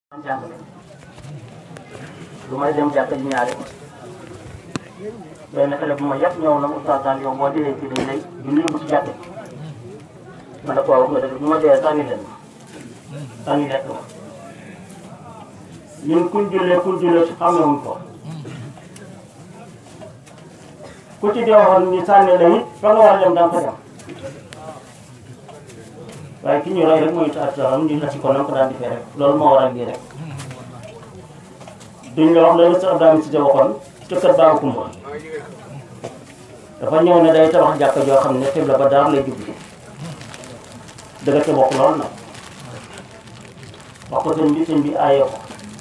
jàngale lu may dem jàkka ji ñaari benn xale bu ma yàpp ñëw na mu ustaas daal yow boo dee ci dañ lay julli bu ci jàkke ma ne ko wax nga dëgg bu ma dee sànni leen sànni lekk ma ñun kuñ jullee kuñ jullee si xamewuñ ko ku ci dee waxoon ni sànni la it fa nga war a dem da nga fa dem waaye ki ñu roy rek mooy sa salam ñu nasi ko nam ko daan defee rek loolu moo waral lii rek duñ la wax loolu sa Abdou si waxoon ca kër Baba Kumba dafa ñëw ne day tabax jàkka joo xam ne xibla ba daar lay jublu dëgg te bokk lool nag wax ko sëñ bi sëñ bi aaye ko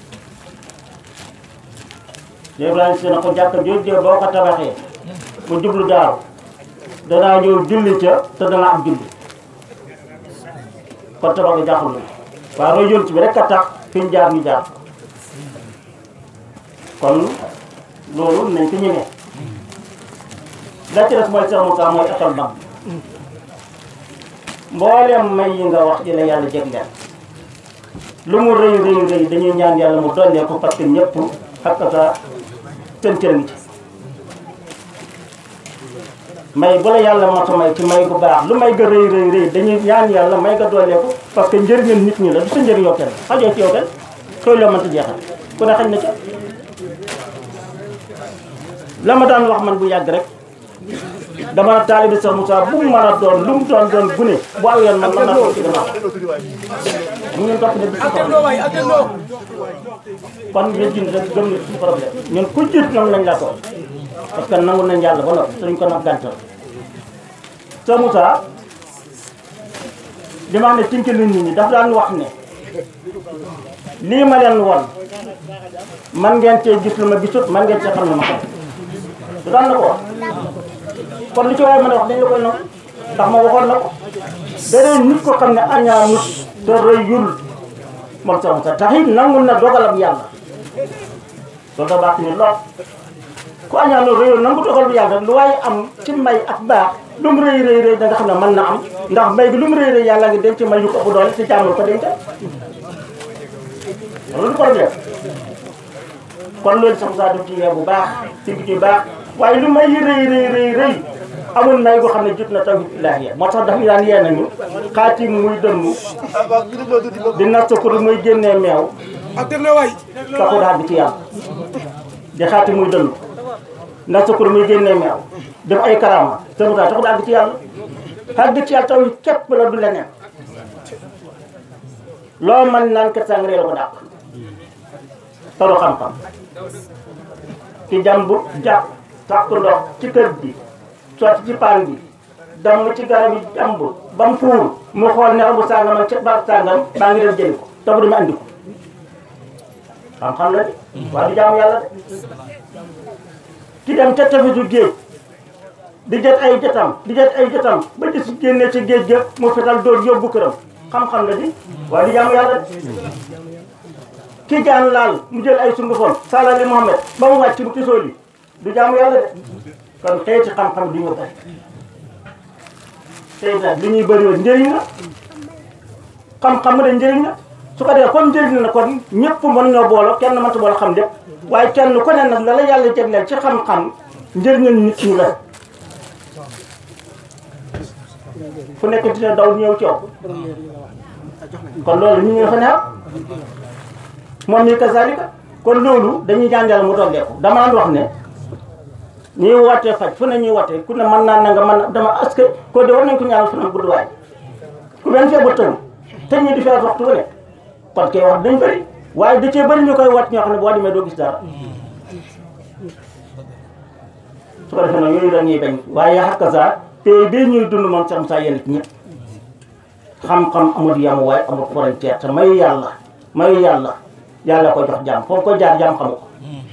léegi Ibrahima si na ko jàkka jooju boo ko tabaxee mu jublu daaru danaa ñëw julli ca te dana am julli kon tabax nga jaaxul na waaye roy yonent bi rek a tax fi ñu jaar ñu jaar kon loolu nañ ko ñemee la ci des mooy Cheikh Moussa mooy école bam mboolem may yi nga wax ci la yàlla jégleel lu mu rëy rëy rëy dañuy ñaan yàlla mu dollee ko parce que ñëpp xakk sa seen cër ngi ci may bu la yàlla mata may ci may bu baax lu may ga rëy rëy rëy dañuy ñaan yàlla may ga doolee ko parce que njëriñal nit ñi la du sa njëriñ yow kenn xajoo ci yow kenn xëy loo mënta jeexal ku ne xañ na ca la ma daan wax man bu yàgg rek dama taalibi Cheikh Moussa bu mu mën a doon lu mu doon doon gune bu aw yoon man mën naa toog ci gannaaw mu ngeen topp ne bi si kon yéen jin rek gëm ni suñu problème ñun ku jiit nam nañ la toog parce que nangu nañ yàlla ba noppi suñ ko nag gàntal Cheikh Moussa li ma xam ne tinki nit ñi daf daan wax ne lii ma leen won man ngeen cee gis lu ma gisut man ngeen cee xam ne ma xam du daan na ko wax kon li ci waaye mën a wax dañ la koy nangu ndax ma waxoon na ko beneen nit ko xam ne añaanut te rëyul moom Cheikh Moussa tax it nangul na dogalab yàlla loolu da baax ni lool ku añaanoo rëyul nangu dogal bu yàlla lu waaye am ci may ak baax lu mu rëy rëy rëy da nga xam ne mën na am ndax may bi lu mu rëy rëy yàlla ngi denc may yu ko bu doole ci jàmm ko denc loolu du problème kon loolu sax saa def ci yee bu baax ci bi ci baax waaye lu may yi rëy rëy rëy rëy amul may goo xam ne jot na tawhid ilaahi moo tax dafa daan yee nañu xaatim muy dënnu di nasakur muy génnee meew taxu daal di ci yàlla di xaatim muy dënnu nasakur muy génnee meew def ay karama sama tax taxu daal di ci yàlla xaar di ci yàlla tawhid képp la du leneen loo man naan kat sang réer ko dàq taru xam-xam ci jàmbu jàpp sàkk ndox ci kër gi sotti ci paan bi damm ci garab yi jàmb ba mu fuur mu xool ne bu sàngam ak ca barab sàngam baa ngi dem jëli ko te bu demee andi ko xam-xam la de waaye du jaamu yàlla de ki dem ca tefesu géej di jët ay jëtam di jët ay jëtam ba gis génne ci géej ga mu fetal dóor yóbbu këram xam-xam la di waaye du jaamu yàlla de ki jaan laal mu jël ay sungufam salali Muhammad ba mu wàcc mu tisoo li du jaamu yàlla de kon xeeti xam-xam du ñu bëri tey nag li ñuy bëri woon njëriñ la xam-xam de njëriñ la su ko defee comme njëriñ la kon ñëpp mën ñoo boolo kenn mënta boolo xam lépp waaye kenn ku ne nag la la yàlla jagleel ci xam-xam njëriñal nit ñi la fu nekk dina daw ñëw coow kon loolu ñu ngi fa neex moom mi kazalika kon loolu dañuy jàngal mu dolleeku damaa wax ne ñuy wootee faj fu ne ñuy wootee ku ne mën naa na nga mën dama est-ce que ko de war nañ ko ñaanal fanam gudd waay ku benn feebar tëw te ñu di feebar waxtu wu ne kon kay wax dañ bëri waaye da cee bëri ñu koy wat ñoo xam ne boo demee doo gis dara su ko defee nag yooyu la ñuy bañ waaye xakka sa tey bii ñuy dund moom sax saa yéen ñëpp xam-xam amul yam waaye amul frontière te mayu yàlla mayu yàlla yàlla ko jox jàmm foofu ko jaar jàmm xamu ko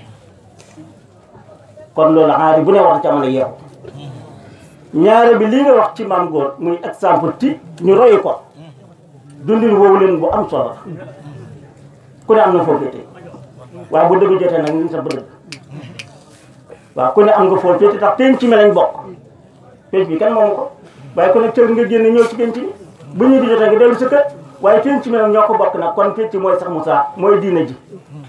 kon loolu xaari bu ne wax ci amana yeexu ñaare bi lii nga wax ci maam góor muy exemple ti ñu royu ko dundin woowu leen bu am solo ku ne am na foo féete waaye bu dëgg jotee nag ñu sa bëgg waaw ku ne am nga foo féete tax penc mi lañ bokk penc bi kan moomu ko waaye ku ne cër nga génn ñëw ci penc mi bu ñu di jotee nga dellu sa kër waaye penc mi nag ñoo ko bokk nag kon penc mooy sax Moussa mooy diine ji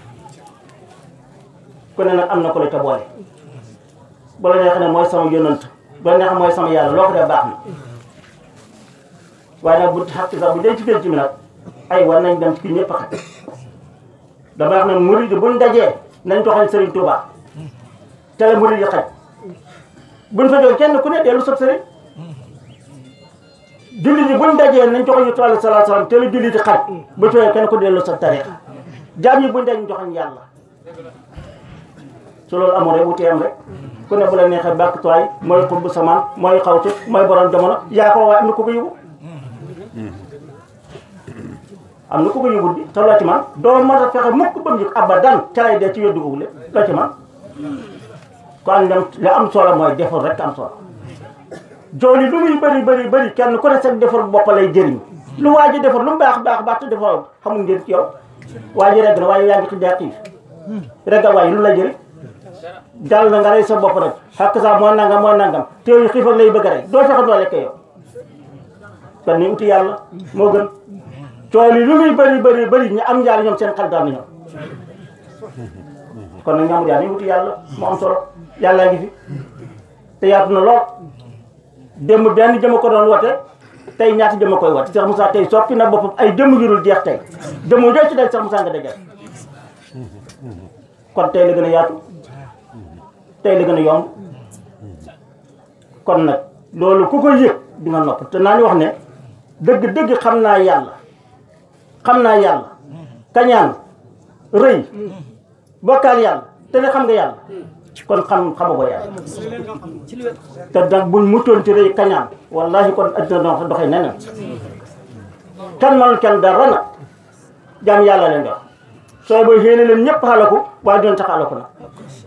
ku ne nag am na ko la ca boole bu la neexee ne mooy sama yonant bu la neexee mooy sama yàlla loo ko def baax na waaye nag bu xaq sax bu dee ci penc mi nag ay war nañ dem ci ki ñëpp a xaj dama wax ne murid yi buñ dajee nañ joxoñ Serigne Touba te la murid yi xaj buñ fa jógee kenn ku ne dellu sot Serigne jullit yi buñ dajee nañ joxoñ Yonent bi sallallahu alayhi wasallam te la jullit yi xaj bu tooyee kenn ku dellu sot tariix jaam yi buñ daj ñu joxoñ yàlla su loolu amoon rek wutee am rek ku ne bu la neexee bàkk tuwaay mooy xutbu samaan mooy xawte mooy borom jamono yaa ko waaye am na ku ko yóbbu am na ku ko yóbbu di te loo ci man doo mën a fexe mukk ba mu yëg abadan ca lay dee ci weddu googu le loo ci man kon ñoom li am solo mooy defar rek am solo jooli lu muy bëri bëri bëri kenn ku ne seen defar bopp lay jëriñ lu waa ji defar lu mu baax baax baax te defar xamul ngeen ci yow waa ji rek na waaye yaa ngi xiddee xiif rek waaye lu la jëriñ dal na nga rey sa bopp rek xakk sax mooy nangam mooy nangam te yow xiifal lay bëgg a rey doo fexe doo lekk yow kon ni uti yàlla moo gën cool yi lu muy bëri bëri bëri ñu am njaar ñoom seen xel daal na ñoom kon nag ñamul yaa ni wuti yàlla mu am solo yàllaa ngi fi te yaatu na lool démb benn jëma ko doon wote tey ñaati jëma koy wote Cheikh Moussa tey soppi na boppam ay jëmm yurul jeex tey jëmm joo ci day Cheikh Moussa nga dajal kon tey la gën a yaatu tey la gën a yomb kon nag loolu ku ko yëg di nga nopp te naa ñu wax ne dëgg dëgg xam naa yàlla xam naa yàlla kañaan rëy bokkaal yàlla te ne xam nga yàlla kon xam xama ko yàlla te nag buñ muccoon ci rëy kañaan wallahi kon addina doon doxee neneen kenn manul kenn dara nag jaam yàlla leen dox sooy booy xéene leen ñëpp xalaku waaye doon tax xalaku nag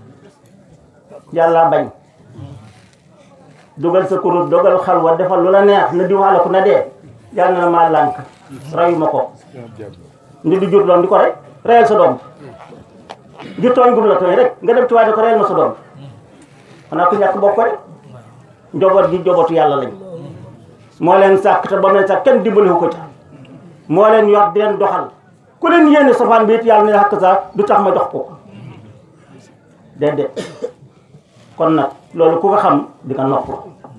yàlla bañ dugal sa kurus dogal xalwa defal lu la neex na diw xalaku na dee yàlla na maa lànk rayuma ko ndi di jur loon di ko rey reyal sa doom ngir tooñ gum la tooñ rek nga dem ci waaye ne ko reyal ma sa doom xanaa ku ñàkk bokk ko rek njaboot gi njabootu yàlla lañ moo leen sàkk te ba mu leen sàkk kenn dimbaliwu ko ca moo leen yor di leen doxal ku leen yéene safaan bi it yàlla ne xakk saa du tax ma jox ko déedéet kon nag loolu ku ko xam di nga nopp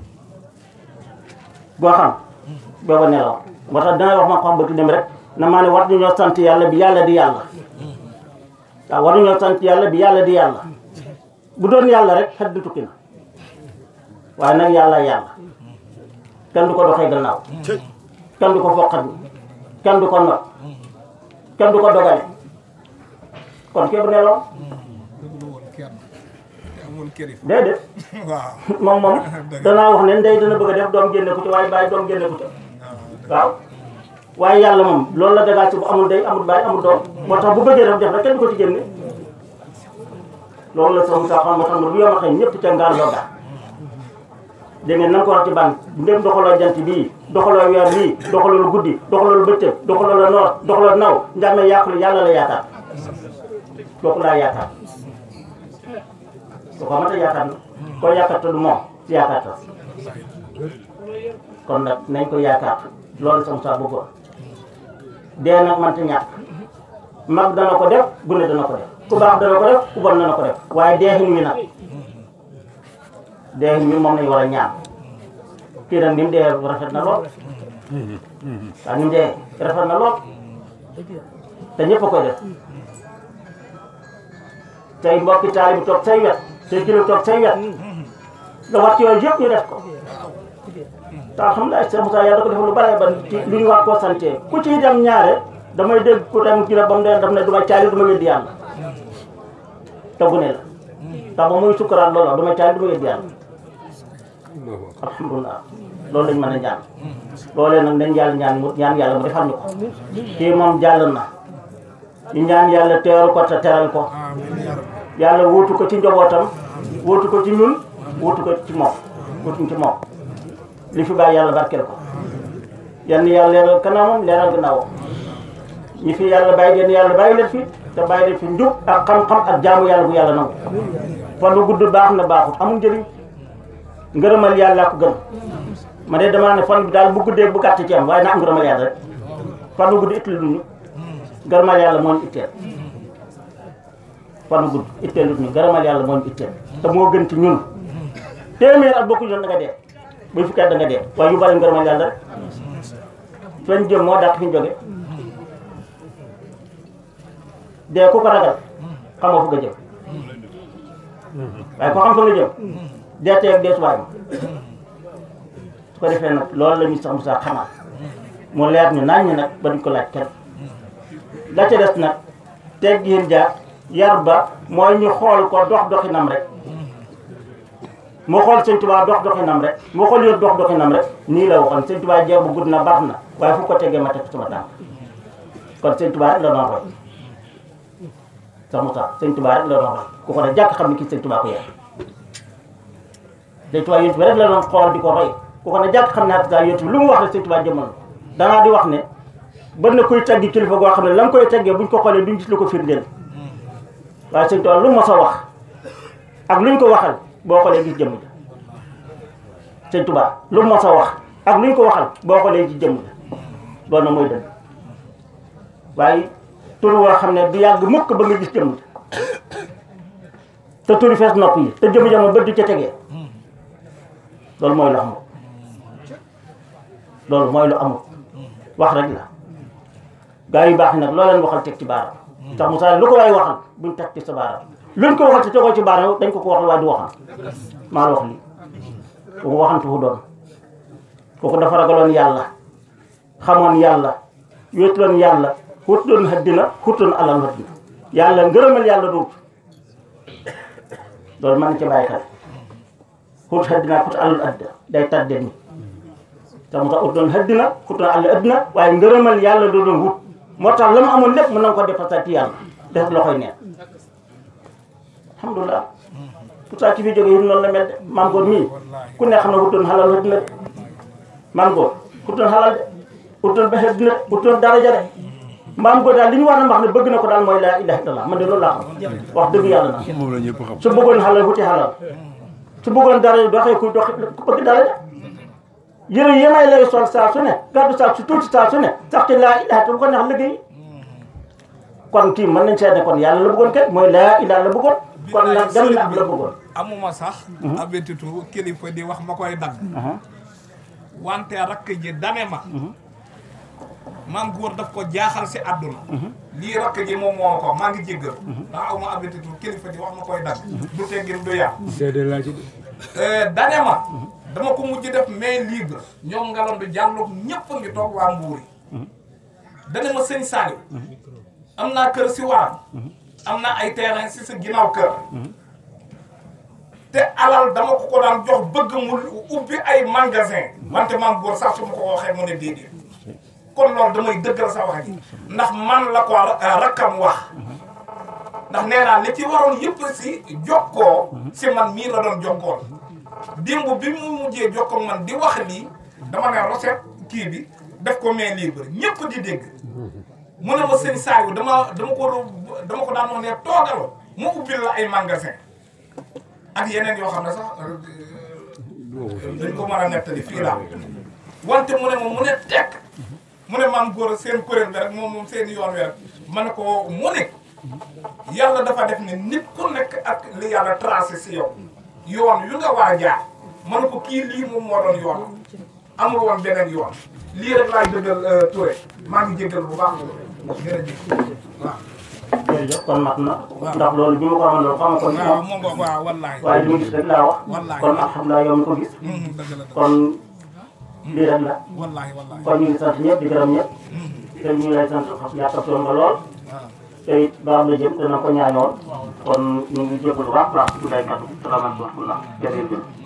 boo xam booba nelaw moo tax dangay wax ma xam bëgg dem rek na maa ne war nañoo sant yàlla bi yàlla di yàlla waaw war nañoo sant yàlla bi yàlla di yàlla bu doon yàlla rek xet du tukki na waaye nag yàlla yàlla kenn du ko doxee gannaaw kenn du ko foqat kenn du ko not kenn du ko dogale kon képp nelaw déedéet moom moom danaa wax ne ndey dana bëgg a def doom génne ko ci waaye bàyyi doom génne ko ci waaw waaye yàlla moom loolu la dagaat ci bu amul day amul bàyyi amul doom moo tax bu bëggee def def rek kenn du ko ci génne loolu la sama saa xam moo tax bu yom a xëy ñëpp ca ngaan loo gaa dégg ngeen nan ko wax ci ban ndém doxaloo jant bii doxaloo weer bii doxaloo guddi doxaloo bëccëg doxaloo noor doxaloo naw njàmme yàqulu yàlla la yaakaar kooku laa yaakaar su ko mata yaakaar na koo yaakaar te du moom si yaakaar tas kon nag nañ ko yaakaar loolu sama saa bëggoon dee nag manta ñàkk mag dana ko def gune dana ko def ku baax dana ko def ku bon dana ko def waaye deexin wi nag deexin wi moom lañ war a ñaan kii nag ni mu dee rafet na lool waaw ni mu dee rafet na lool te ñëpp a koy def tey mbokki taali bi toog say wet tey kilo toog say wet da wax ci yooyu yëpp ñu def ko te alhamdulilah Cheikh Moussa yàlla da ko defal lu bare ba ci lu ñu war koo sante ku ciy dem ñaare damay dégg ku dem kii ba mu dee daf ne du ma caali du ma weddi yàlla te bu ne la tax ba muy sukkaraat loolu du ma caali du ma weddi yàlla alhamdulilah loolu lañ mën a ñaan loolee nag dañ yàlla ñaan mu ñaan yàlla mu defal ñu ko kii moom jàll na ñu ñaan yàlla teeru ko te teral ko yàlla wuutu ko ci njabootam wuutu ko ci ñun wuutu ko ci moom wuutuñ ci moom li fi bàyyi yàlla barkeel ko yenn yàlla leeral kanamam leeral gannaawam ñi fi yàlla bàyyi yenn yàlla bàyyi leen fi te bàyyi leen fi njub ak xam-xam ak jaamu yàlla bu yàlla nangu fan bu gudd baax na baaxut amul njëriñ ngërëmal yàlla ko gën ma de damaa ne fan bi daal bu guddee bu gàtt ci am waaye na am ngërëmal yàlla rek fan wu gudd itteel ñu gërëmal yàlla moo ñu itteel fan wu gudd itteel ñu gërëmal yàlla moo ñu itteel te moo gën ci ñun téeméer at bokku ñoon da nga dee buy fukki at da nga dee waaye yu bari gërëmal yàlla rek fañ jëm moo dàq fi ñu jóge dee ku ko ragal xamoo fu nga jëm waaye ko xam fa nga jëm dee teeg dee subaay ma su ko defee nag loolu la ñu sax Moussa xamal mu leer ñu naan ñi nag ba duñ ko laaj kenn la ca des nag teg yéen jaar yar ba mooy ñu xool ko dox doxinam rek moo xool sëñ Tuubaa dox doxinam rek moo xool yoon dox doxinam rek nii la waxoon sëñ Tuubaa jeex bu gudd na baax na waaye fu ko tegee ma teg sama tànk kon sëñ Tuubaa rek la doon roy sax Moussa sëñ Tuubaa rek la doon roy ku ko ne jàkk xam ne kii sëñ Tuubaa ko yar sëñ Tuubaa yonent bi rek la doon xool di ko roy ku ko ne jàkk xam ne ak gaa yonent bi lu mu wax rek sëñ Tuubaa jëmmal danaa di wax ne bën na kuy teggi kilifa goo xam ne la nga koy teggee buñ ko xoolee duñ gis lu ko firndeel waaye sëñ Tuubaa lu mos a wax ak luñ ko waxal boo xoolee gis jëmm ja sëñ Tuubaa lu mos a wax ak luñ ko waxal boo xoolee gis jëmm ja loolu na mooy dëgg waaye tur woo xam ne du yàgg mukk ba nga gis jëmm ja te turi fees nopp yi te jëmm ja moom bët du ca tegee loolu mooy lu amul loolu mooy lu amul wax rek la gaa yu baax nag loo leen waxal teg ci baaraam tax Moussa lu ko waay waxal buñ teg ci sa baaraam luñ ko waxal te tegoo ci baaraam dañ ko ko waxal waaye du waxal maa la wax lii kooku waxantu fu doon kooku dafa ragaloon yàlla xamoon yàlla wéetuloon yàlla xutuloon haddina xutuloon alal haddina yàlla ngërëmal yàlla duut loolu mën na ci bàyyi xel xut haddina xut alal addina day tàdde ni te mu tax ut doon haddina xutuloon alal addina waaye ngërëmal yàlla doo doon wut moo tax la mu amoon lépp mën na ko dépassé ci yàlla def loxoy neen alhamdulilah pourtant ci fi jóge yi noonu la mel de maam góor mii ku ne xam ne wutoon xalal addina de maam góor wutoon xalal de wutoon ba addina de wutoon daraja de maam góor daal li ñu war a wax ne bëgg na ko daal mooy laa ilaha illallah man de loolu laa xam wax dëgg yàlla na moom la ñëpp xam. su bëggoon xalal wuti xalal su bëggoon daraja doxee ku dox ku bëgg daraja yëre yi may lay sol saa su ne gàddu saa su tuuti saa su ne sax ci laa ilaha te bu ko neex liggéey kon kii mën nañ seetne kon yàlla la bëggoon kay mooy laa ilaha la bëggoon kon nag dem na ab la bëggoon amuma sax abetitu kilifa di wax ma koy dagg wante rakk ji dane ma maam góor daf ko jaaxal si àdduna lii rakk ji moom moo ko maa ngi jéggal ndax aw ma abetitu kilifa di wax ma koy dagg du teggin du yàq seede laa ci de. dane ma dama ko mujj def main libre ñoom ngalam bi jàlloog ñépp a ngi toog waa mbuur yi dane ma sëñ Saliou am naa kër si waram am na ay terrain si sa ginnaaw kër te alal dama ko ko daan jox bëgg mu ubbi ay magasin wante maam góor sax su ma ko waxee mu ne déedéet kon loolu damay dëggal sa wax ji ndax man la ko rakkam wax ndax nee naa li ci waroon yëpp si jokkoo si man mii la doon jokkoon démb bi mu mujjee jokkoo man di wax lii dama ne recette kii bi def ko main libre ñëpp di dégg mu ne ma sëñ Saliou dama dama ko dama ko daan wax ne toogal mu ubbil la ay magasin ak yeneen yoo xam ne sax dañ ko mën a nettali fii laa wante mu ne ma mu ne tekk mu ne maam góor seen kuréel bi rek moom moom seen yoon wi rek ma ne ko mu ne yàlla dafa def ne nit ku nekk ak li yàlla tracé si yow yoon yu nga war a jaar ma ne ko kii lii moom moo doon yoon amul woon beneen yoon lii rek laay dëggal Touré maa ngi jéggal bu baax jërëjëf waaw jërëjëf kon mat na ndax loolu bi ma ko amoon loolu xam nga kon waaw moom nga waaw wallaay waaye li ma gis rek laa wax Wallaay. kon alhamdulilah yow mi ko gis Mhm, dëgg la dëgg kon lii rek la wallaay wallaay kon ñu ngi sant ñëpp di gërëm ñëpp te ñu ngi lay sant xam yàqatoon nga lool waaw te it baax la jëm dana ko ñaanoon kon ñu ngi jégalu baax baax di lay kàddu salaamaaleykum wa rahmatulah jërëjëf